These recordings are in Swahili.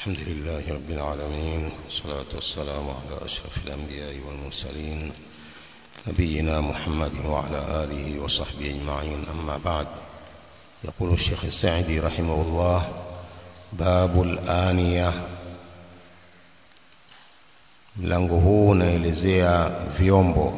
الحمد لله رب العالمين والصلاة والسلام على أشرف الأنبياء والمرسلين نبينا محمد وعلى آله وصحبه أجمعين أما بعد يقول الشيخ السعدي رحمه الله باب الآنية mlango huu unaelezea vyombo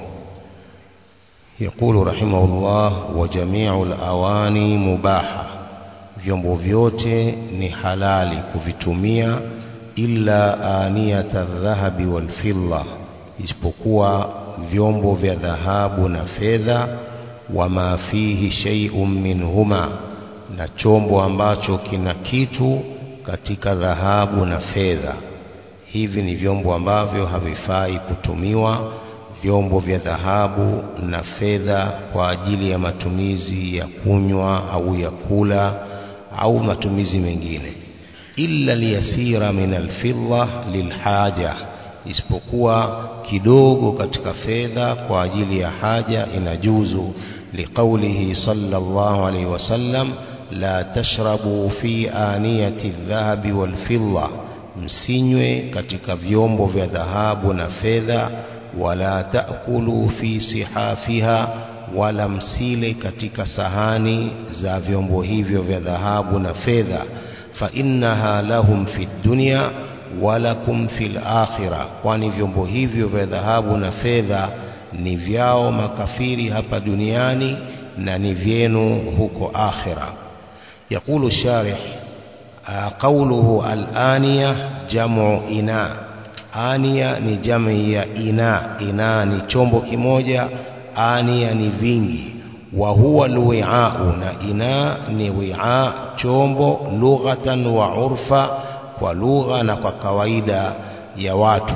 يقول رحمه الله وجميع الأواني مباحة vyombo vyote ni halali kuvitumia illa aniyata dhahabi walfidda isipokuwa vyombo vya dhahabu na fedha wama fihi shay'un minhuma na chombo ambacho kina kitu katika dhahabu na fedha hivi ni vyombo ambavyo havifai kutumiwa vyombo vya dhahabu na fedha kwa ajili ya matumizi ya kunywa au ya kula au matumizi mengine illa liyasira min alfidda lilhaja isipokuwa kidogo katika fedha kwa ajili ya haja inajuzu liqaulihi sallallahu alayhi wasallam la tashrabu fi aniyati aldhahabi walfidda msinywe katika vyombo vya dhahabu na fedha wala taakulu fi sihafiha wala msile katika sahani za vyombo hivyo vya dhahabu na fedha fa innaha lahum fi dunya walakum fil akhirah kwani vyombo hivyo vya dhahabu na fedha ni vyao makafiri hapa duniani na ni vyenu huko akhira يقول الشارح قوله الآنية جمع إناء آنية ni jamii ya ina ina ni chombo kimoja ania ni vingi wa huwa alwi'a'u na ina ni wi'a chombo lughatan wa urfa kwa lugha na kwa kawaida ya watu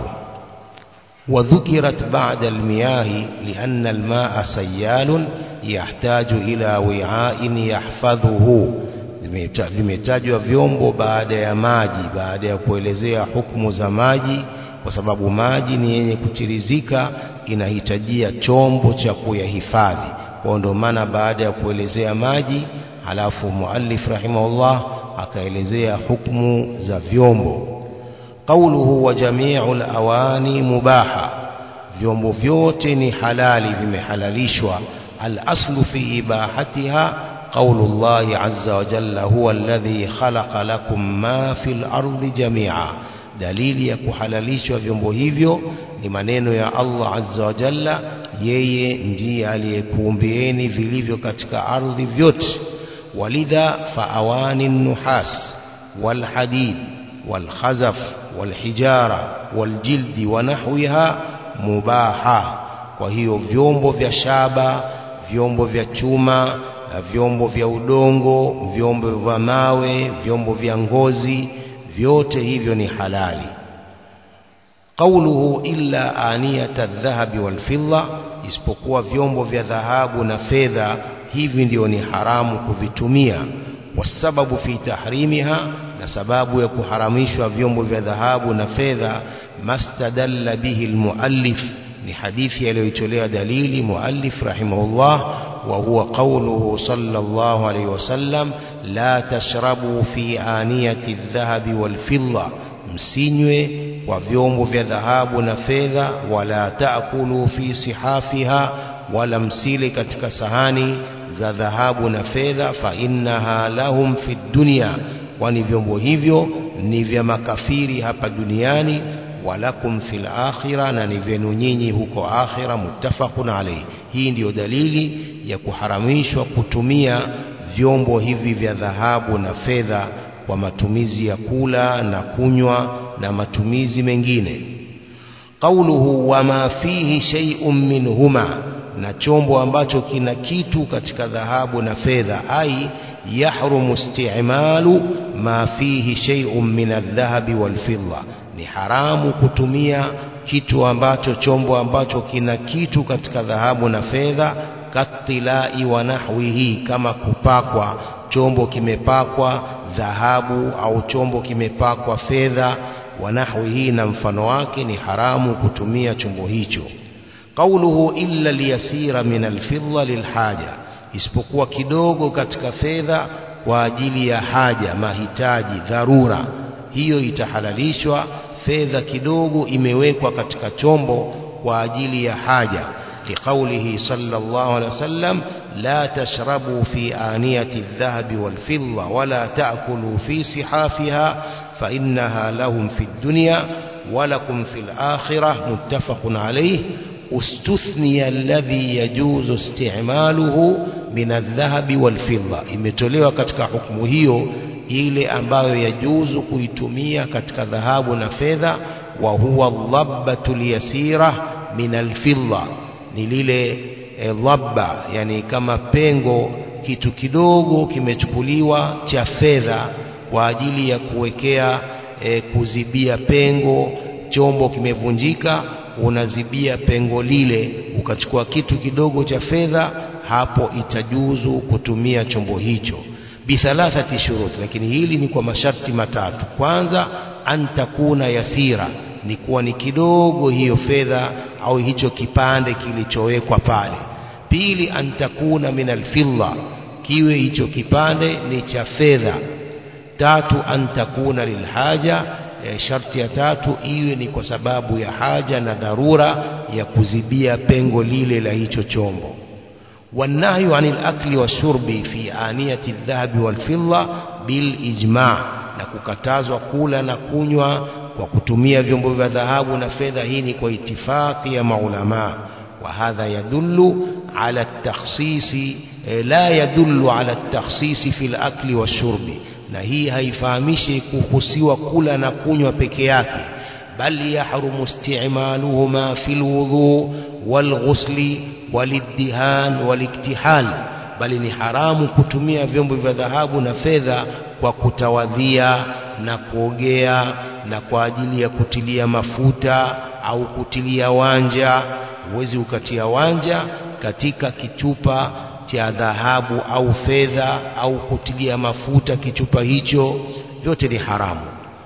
وذكرت بعد المياه لأن الماء سيال يحتاج إلى وعاء يحفظه vimetajwa vyombo baada ya maji baada ya kuelezea hukumu za maji kwa sababu maji ni yenye kutirizika inahitajia chombo cha kuyahifadhi kwa ndio maana baada ya kuelezea maji halafu muallif rahimahullah akaelezea hukumu za vyombo qauluhu wa jami'ul awani mubaha vyombo vyote ni halali vimehalalishwa al-aslu fi ibahatiha قول الله عز وجل هو الذي خلق لكم ما في الأرض جميعا dalili ya kuhalalishwa vyombo hivyo ni maneno ya Allah azza wa jalla yeye ndiye aliyekuumbieni vilivyo katika ardhi vyote walidha faawani nuhas walhadid walkhazaf walhijara waljildi wa nahwiha mubaha kwa hiyo vyombo vya shaba vyombo vya chuma vyombo vya udongo vyombo vya mawe vyombo vya ngozi vyote hivyo ni halali qauluhu illa aniyata dhahabi walfidda isipokuwa vyombo vya dhahabu na fedha hivi ndio ni haramu kuvitumia wasababu fi tahrimiha na sababu ya kuharamishwa vyombo vya dhahabu na fedha mastadalla bihi almuallif ni hadithi aliyoitolea dalili muallif rahimahullah wa huwa qawluhu sallallahu alayhi wasallam la tashrabu fi aniyati adh-dhahabi wal-fidda msinywe kwa vyombo vya dhahabu na fedha wala taakulu fi sihafiha wala msile katika sahani za dhahabu na fedha fa innaha lahum fi dunya kwani vyombo hivyo ni vya makafiri hapa duniani walakum fil akhirah na ni vyenu nyinyi huko akhira muttafaqun alayhi hii ndiyo dalili ya kuharamishwa kutumia vyombo hivi vya dhahabu na fedha kwa matumizi ya kula na kunywa na matumizi mengine qauluhu wama fihi shay'un minhuma na chombo ambacho kina kitu katika dhahabu na fedha ai yahrumu isti'malu ma fihi shay'un min adh-dhahabi wal-fidda ni haramu kutumia kitu ambacho chombo ambacho kina kitu katika dhahabu na fedha katilai wa nahwihi kama kupakwa chombo kimepakwa dhahabu au chombo kimepakwa fedha wa nahwihi na mfano wake ni haramu kutumia chombo hicho qauluhu illa liyasira min alfidda lilhaja isipokuwa kidogo katika fedha kwa ajili ya haja mahitaji dharura hiyo itahalalishwa fedha kidogo imewekwa katika chombo kwa ajili ya haja liqaulihi sallallahu alaihi wasallam la tashrabu fi aniyati adh-dhahabi wal-fidda wala ta'kulu fi sihafiha fa innaha lahum fi ad-dunya wa lakum fil akhirah muttafaqun alayh استثني الذي يجوز استعماله من الذهب والفضة imetolewa katika hukumu hiyo ile ambayo yajuzu kuitumia katika dhahabu na fedha wa huwa dhabbatul yasira min alfidda ni lile e, dhabba yani kama pengo kitu kidogo kimechukuliwa cha fedha kwa ajili ya kuwekea e, kuzibia pengo chombo kimevunjika unazibia pengo lile ukachukua kitu kidogo cha fedha hapo itajuzu kutumia chombo hicho bithalathati shurut lakini hili ni kwa masharti matatu kwanza antakuna yasira ni kuwa ni kidogo hiyo fedha au hicho kipande kilichowekwa pale pili antakuna min alfidda kiwe hicho kipande ni cha fedha tatu antakuna lilhaja e, sharti ya tatu iwe ni kwa sababu ya haja na dharura ya kuzibia pengo lile la hicho chombo والنهي عن الأكل والشرب في آنية الذهب والفضة بالإجماع na kukatazwa kula na kunywa kwa kutumia vyombo vya dhahabu na fedha hii ni kwa itifaki ya maulama wa hadha yadullu ala at-takhsisi la yadullu ala at-takhsisi fi al-akli wash-shurbi na hii haifahamishi kuhusiwa kula na kunywa peke yake bal yahrumu isti'maluhuma fil wudhu wal ghusli waliddihan waliktihal bali ni haramu kutumia vyombo vya dhahabu na fedha kwa kutawadhia na kuogea na kwa ajili ya kutilia mafuta au kutilia wanja huwezi ukatia wanja katika kichupa cha dhahabu au fedha au kutilia mafuta kichupa hicho vyote ni haramu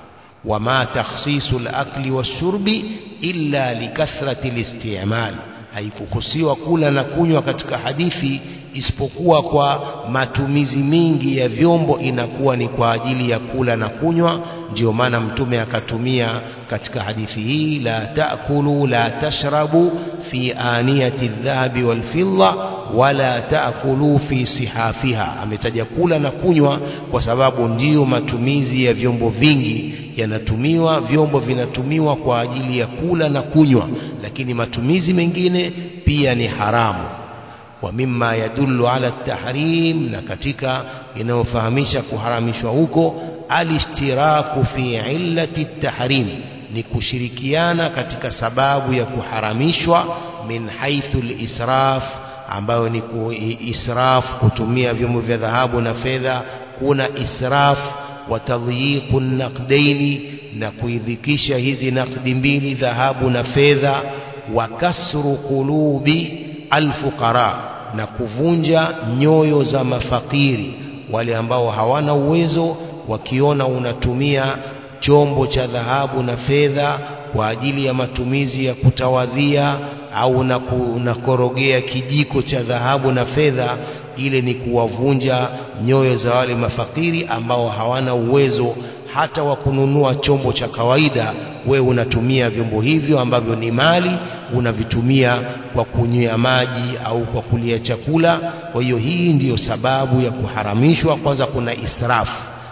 wama takhsisu al-akli wash-shurbi illa likathrati al-isti'mal haikukusiwa kula na kunywa katika hadithi isipokuwa kwa matumizi mingi ya vyombo inakuwa ni kwa ajili ya kula na kunywa ndio maana mtume akatumia katika hadithi hii la taakulu la tashrabu fi aniyati dhahabi walfidda wala taakulu fi sihafiha ametaja kula na kunywa kwa sababu ndiyo matumizi ya vyombo vingi yanatumiwa vyombo vinatumiwa kwa ajili ya kula na kunywa lakini matumizi mengine pia ni haramu wa mimma yadullu ala tahrim na katika inayofahamisha kuharamishwa huko alishtiraku fi illati tahrim ni kushirikiana katika sababu ya kuharamishwa min haithu lisraf ambayo ni israf kutumia vyombo vya dhahabu na fedha kuna israf wa tadyiqu naqdaini na kuidhikisha hizi nakdi mbili dhahabu na fedha wa kasru qulubi alfuqara na kuvunja nyoyo za mafakiri wale ambao hawana uwezo wakiona unatumia chombo cha dhahabu na fedha kwa ajili ya matumizi ya kutawadhia au unakorogea kijiko cha dhahabu na fedha ile ni kuwavunja nyoyo za wale mafakiri ambao hawana uwezo hata wa kununua chombo cha kawaida we unatumia vyombo hivyo ambavyo ni mali unavitumia kwa kunywea maji au kwa kulia chakula kwa hiyo hii ndiyo sababu ya kuharamishwa kwanza kuna israfu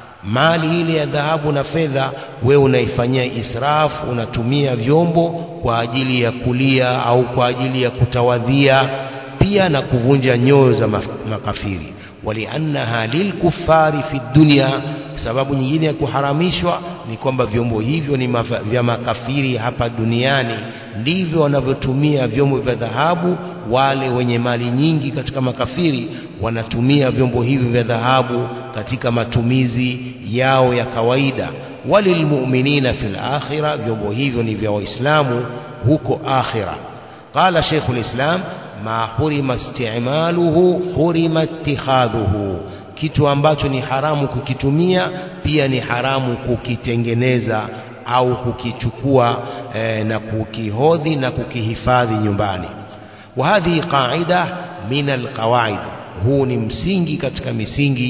mali ile ya dhahabu na fedha we unaifanyia israfu unatumia vyombo kwa ajili ya kulia au kwa ajili ya kutawadhia pia na kuvunja nyoyo za makafiri waliannaha lilkufari fi dunya sababu nyingine ya kuharamishwa ni kwamba vyombo hivyo ni mafa, vya makafiri hapa duniani ndivyo wanavyotumia vyombo vya dhahabu wale wenye mali nyingi katika makafiri wanatumia vyombo hivyo vya dhahabu katika matumizi yao ya kawaida walilmu'minina fil akhirah vyombo hivyo ni vya waislamu huko akhira qala sheikhul islam ma hurima isti'maluhu hurima ittikhadhuhu kitu ambacho ni haramu kukitumia pia ni haramu kukitengeneza au kukichukua eh, na kukihodhi na kukihifadhi nyumbani wa hadhi qaida min alqawaid huu ni msingi katika misingi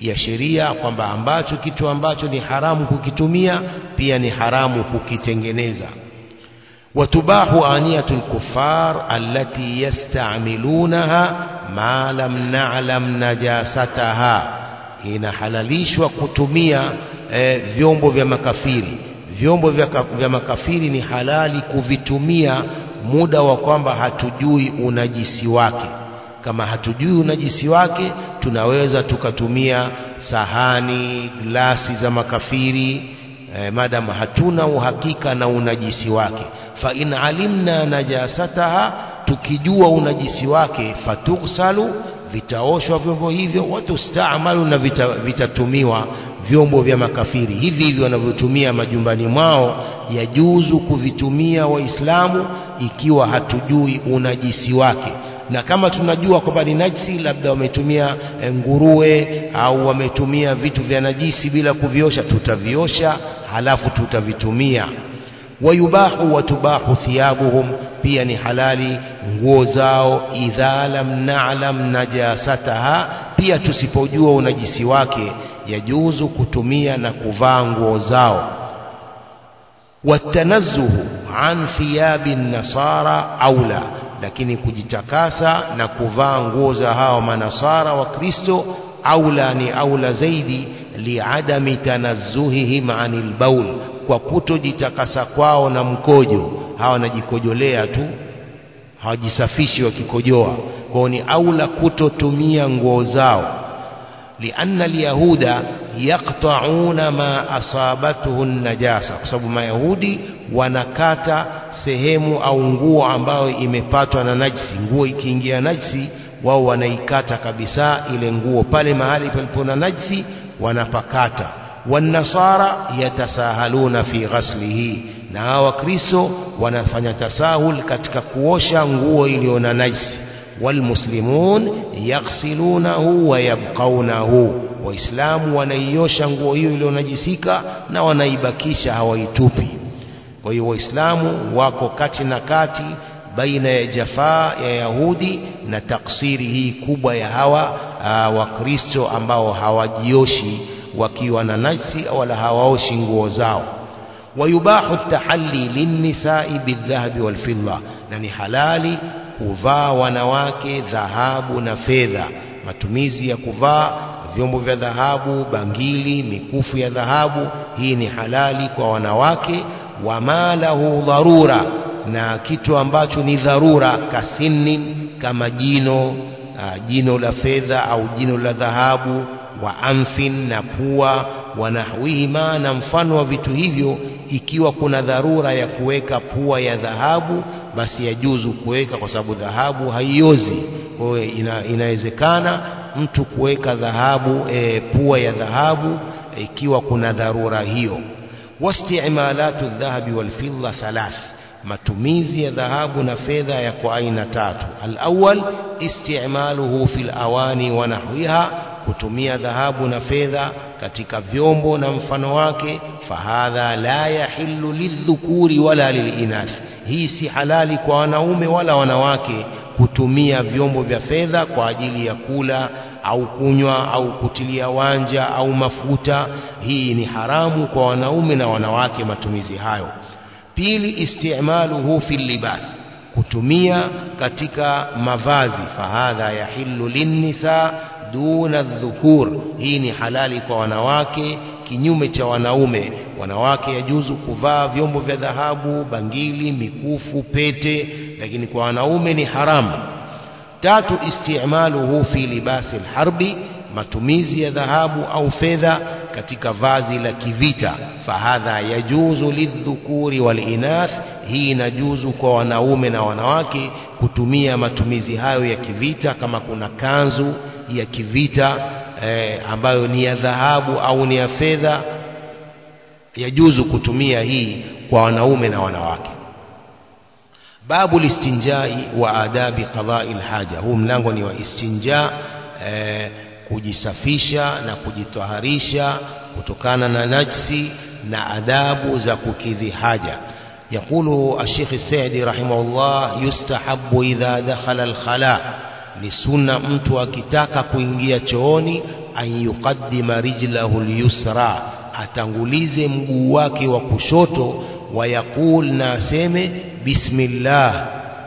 ya sheria kwamba ambacho kitu ambacho ni haramu kukitumia pia ni haramu kukitengeneza watubahu aniyatu lkufar allati yastamilunaha ma lam na'lam najasataha inahalalishwa kutumia e, vyombo vya makafiri vyombo vya, vya makafiri ni halali kuvitumia muda wa kwamba hatujui unajisi wake kama hatujui unajisi wake tunaweza tukatumia sahani glasi za makafiri eh, madam hatuna uhakika na unajisi wake fa in alimna najasataha tukijua unajisi wake fatuksalu vitaoshwa vyombo hivyo watustamalu na vita, vitatumiwa vyombo vya makafiri hivi hivi wanavyotumia majumbani mwao yajuzu kuvitumia waislamu ikiwa hatujui unajisi wake na kama tunajua kwamba ni najisi labda wametumia nguruwe au wametumia vitu vya najisi bila kuviosha tutaviosha halafu tutavitumia wayubahu watubahu thiyabuhum pia ni halali nguo zao idha lam na'lam najasataha pia tusipojua unajisi wake yajuzu kutumia na kuvaa nguo zao watanazzuhu an thiyabi nasara aula lakini kujitakasa na kuvaa nguo za hao manasara wa Kristo aula ni aula zaidi liadami tanazzuhihim anil baul kwa kutojitakasa kwao na mkojo hawa wanajikojolea tu hawajisafishi wakikojoa kwao ni aula kutotumia nguo zao lianna alyahuda yaqta'una ma asabatuhu najasa kwa sababu mayahudi wanakata sehemu au nguo ambayo imepatwa na najisi nguo ikiingia najisi wao wanaikata kabisa ile nguo pale mahali palipo na najisi wanapakata wanasara yatasahaluna fi ghaslihi na hawa wakristo wanafanya tasahul katika kuosha nguo iliyo na najisi walmuslimun yaghsilunahu wa yabqaunahu waislamu wanaiosha nguo hiyo iliyonajisika na wanaibakisha hawaitupi kwa hiyo waislamu wako kati na kati baina ya jafaa ya yahudi na taksiri hii kubwa ya hawa wakristo ambao hawajioshi wakiwa na najsi wala hawaoshi nguo zao wayubahu tahalli linnisai bildhahabi walfidda na ni halali kuvaa wanawake dhahabu na fedha matumizi ya kuvaa vyombo vya dhahabu bangili mikufu ya dhahabu hii ni halali kwa wanawake wama lahu dharura na kitu ambacho ni dharura kasinin kama jino uh, jino la fedha au jino la dhahabu wa amfin na pua wanahwihima na mfano wa vitu hivyo ikiwa kuna dharura ya kuweka pua ya dhahabu basi yajuzu kuweka kwa sababu dhahabu haiozi kwa hiyo ina, inawezekana mtu kuweka dhahabu e, pua ya dhahabu ikiwa kuna dharura hiyo wastimalatu dhahabi walfidda thalath matumizi ya dhahabu na fedha yako aina tatu alawal istimaluhu fil awani wa nahwiha kutumia dhahabu na fedha katika vyombo na mfano wake fahadha la yahillu lidhukuri wala lilinath hii si halali kwa wanaume wala wanawake kutumia vyombo vya fedha kwa ajili ya kula au kunywa au kutilia wanja au mafuta hii ni haramu kwa wanaume na wanawake matumizi hayo pili istimaluhu fil libas kutumia katika mavazi fahadha yahillu linnisa duna dhukur hii ni halali kwa wanawake kinyume cha wanaume wanawake yajuzu kuvaa vyombo vya dhahabu bangili mikufu pete lakini kwa wanaume ni haramu tatu istimaluhu fi libasi alharbi matumizi ya dhahabu au fedha katika vazi la kivita fahadha yajuzu lidhukuri walinath hii inajuzu kwa wanaume na wanawake kutumia matumizi hayo ya kivita kama kuna kanzu ya kivita eh, ambayo ni ya dhahabu au ni ya fedha yajuzu kutumia hii kwa wanaume na wanawake babu listinjai wa adabi qadai lhaja huu mlango ni wa istinja eh, kujisafisha na kujitaharisha kutokana na najsi na adabu za kukidhi haja يقول الشيخ السعدي رحمه الله يستحب إذا دخل الخلاء ni sunna mtu akitaka kuingia chooni an yuqaddima rijlahu lyusra atangulize mguu wake wa kushoto wayaqul na aseme bismillah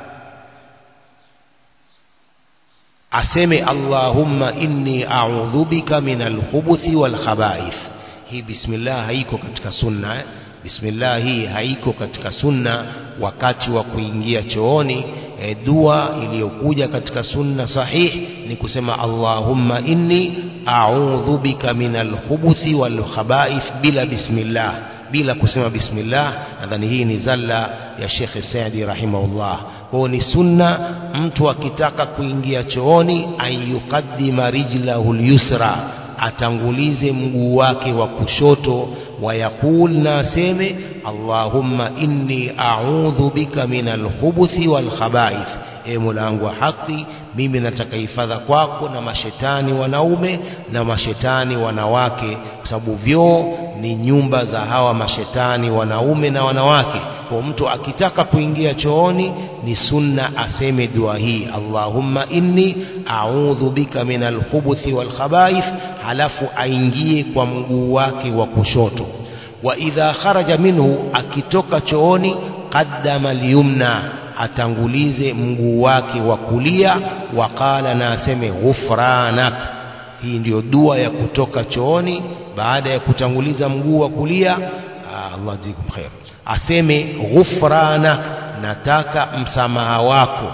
aseme allahumma inni a'udhu bika min alkhubuthi walkhaba'ith hii bismillah haiko katika sunna eh? bismillah hii haiko katika sunna wakati wa kuingia chooni e, dua iliyokuja katika sunna sahih ni kusema allahumma inni a'udhu bika min alkhubuthi walkhaba'ith bila bismillah bila kusema bismillah nadhani hii ni zalla ya Sheikh Saidi rahimahullah kwa ni sunna mtu akitaka kuingia chooni ayuqaddima rijlahu lyusra atangulize mguu wake wa kushoto wayaqul na aseme allahumma inni a'udhu bika min alkhubuthi walkhaba'ith e mola wangu wa haki mimi nataka hifadha kwako na mashetani wanaume na mashetani wanawake kwa sababu vyoo ni nyumba za hawa mashetani wanaume na wanawake kwa mtu akitaka kuingia chooni ni sunna aseme dua hii allahumma inni a'udhu bika min alkhubuthi walkhaba'ith halafu aingie kwa mguu wake wa kushoto wa idha kharaja minhu akitoka chooni qaddama alyumna atangulize mguu wake wa kulia waqala na aseme ghufranak hii ndiyo dua ya kutoka chooni baada ya kutanguliza mguu wa kulia Allah jikum khair aseme ghufranak nataka msamaha wako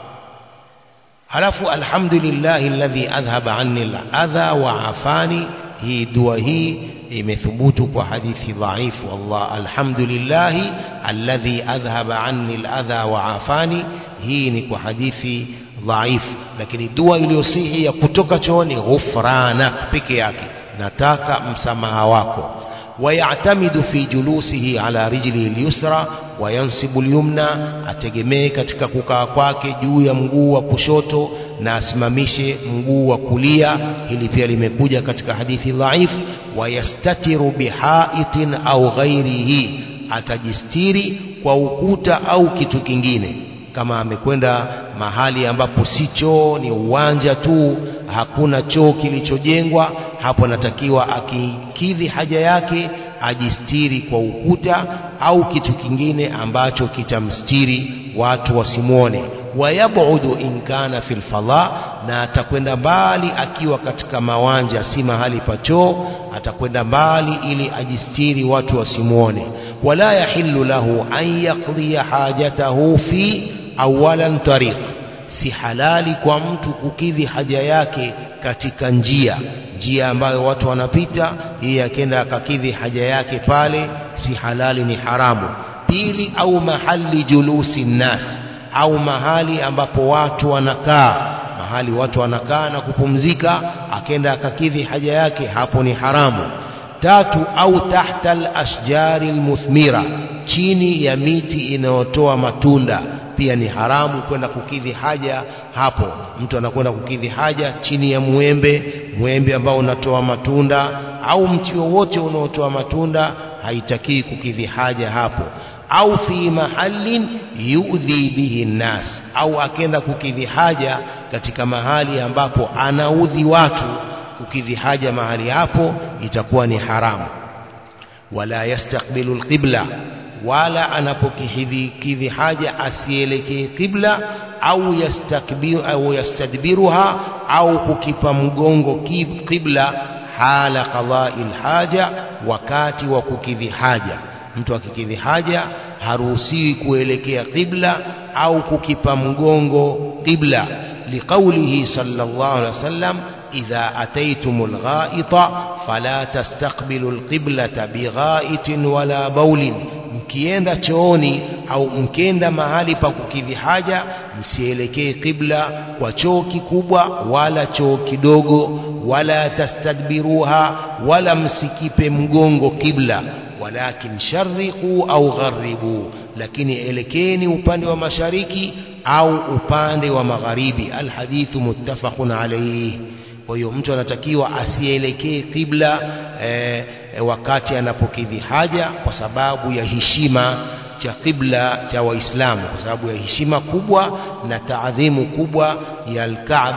halafu alhamdulillahi alladhi adhhaba anni al-adha wa afani hii dua hii imethubutu kwa hadithi dhaifu Allah alhamdulillahi alladhi adhhaba anni al-adha wa afani hii ni kwa hadithi dhaifu lakini dua iliyosihi ya kutoka chooni ghufranak peke yake nataka msamaha wako ويعتمد في جلوسه على رجله اليسرى وينصب اليمنى ategemee katika kukaa kwake juu ya mguu wa kushoto na asimamishe mguu wa kulia hili pia limekuja katika hadithi dhaif wayastatiru bihaitin au ghairihi atajistiri kwa ukuta au kitu kingine kama amekwenda mahali ambapo si choo ni uwanja tu hakuna choo kilichojengwa hapo anatakiwa akikidhi haja yake ajistiri kwa ukuta au kitu kingine ambacho kitamstiri watu wasimwone wayabudu in kana fil fadha na atakwenda mbali akiwa katika mawanja si mahali pa choo atakwenda mbali ili ajistiri watu wasimwone wala yahillu lahu an yaqdiya hajatahu fi awalan tariq si halali kwa mtu kukidhi haja yake katika njia njia ambayo watu wanapita yeye akenda akakidhi haja yake pale si halali ni haramu pili au mahali julusi nnas au mahali ambapo watu wanakaa mahali watu wanakaa na kupumzika akenda akakidhi haja yake hapo ni haramu tatu au tahta al-ashjari al-muthmira chini ya miti inayotoa matunda pia ni haramu kwenda kukidhi haja hapo mtu anakwenda kukidhi haja chini ya mwembe mwembe ambao unatoa matunda au mti wowote unaotoa matunda haitakii kukidhi haja hapo au fi mahallin yudhi bihi nnas au akenda kukidhi haja katika mahali ambapo anaudhi watu kukidhi haja mahali hapo itakuwa ni haramu wala yastaqbilu alqibla wala anapokidhi kidhi haja asielekee qibla au yastakbiru au yastadbiruha au kukipa mgongo qibla hala qada'il haja wakati wa kukidhi haja mtu akikidhi haja haruhusiwi kuelekea qibla au kukipa mgongo qibla liqaulihi sallallahu alaihi wasallam إذا أتيتم الغائط فلا تستقبلوا القبلة بغائط ولا بول mkienda chooni au mkienda mahali pa kukidhi haja msielekee qibla kwa choo kikubwa wala choo kidogo wala tastadbiruha wala msikipe mgongo qibla walakin sharriqu au gharibu lakini elekeni upande wa mashariki au upande wa magharibi alhadithu muttafaqun alayhi kwa hiyo mtu anatakiwa asielekee qibla e, e, wakati anapokidhi haja kwa sababu ya heshima cha qibla cha waislamu kwa sababu ya heshima kubwa na taadhimu kubwa ya alkaaba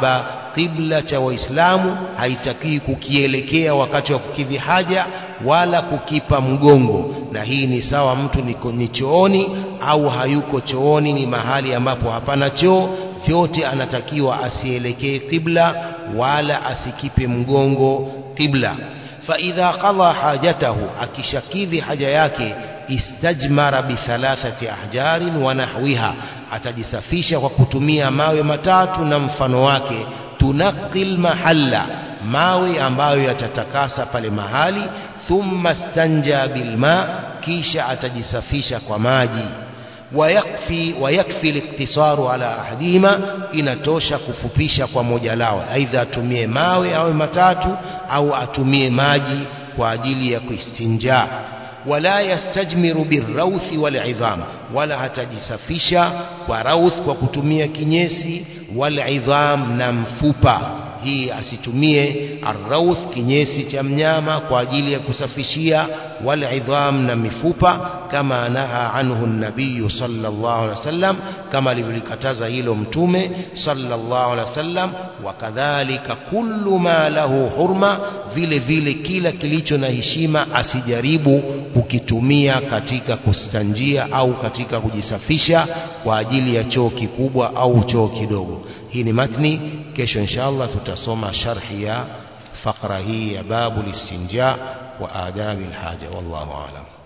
qibla cha waislamu haitakiwi kukielekea wakati wa kukidhi haja wala kukipa mgongo na hii ni sawa mtu niko ni chooni au hayuko chooni ni mahali ambapo hapana choo vyote anatakiwa asielekee qibla wala asikipe mgongo qibla فإذا قضى حاجته akishakidhi haja yake istajmara bithalathati ahjarin wa nahwiha atajisafisha kwa kutumia mawe matatu na mfano wake tunaqil mahalla mawe ambayo yatatakasa pale mahali thumma stanja bilma kisha atajisafisha kwa maji ويكفي ويكفي الاقتصار على أحدهما inatosha kufupisha kwa moja lao aidha atumie mawe au matatu au atumie maji kwa ajili ya kuistinja wala yastajmiru birrauthi walidham wala hatajisafisha kwa rauth kwa kutumia kinyesi walidham na mfupa hii asitumie arrauth kinyesi cha mnyama kwa ajili ya kusafishia walidham na mifupa kama naha anhu nabiyu sallallahu alaihi wasallam kama alivyolikataza hilo mtume sallallahu alaihi wasallam wakadhalika kullu ma lahu hurma vile vile kila kilicho na heshima asijaribu kukitumia katika kustanjia au katika kujisafisha kwa ajili ya choo kikubwa au choo kidogo hii ni matni kesho inshallah tutasoma sharhi ya fakra hii ya babu listinja wa adabi alhaja wallahu aalam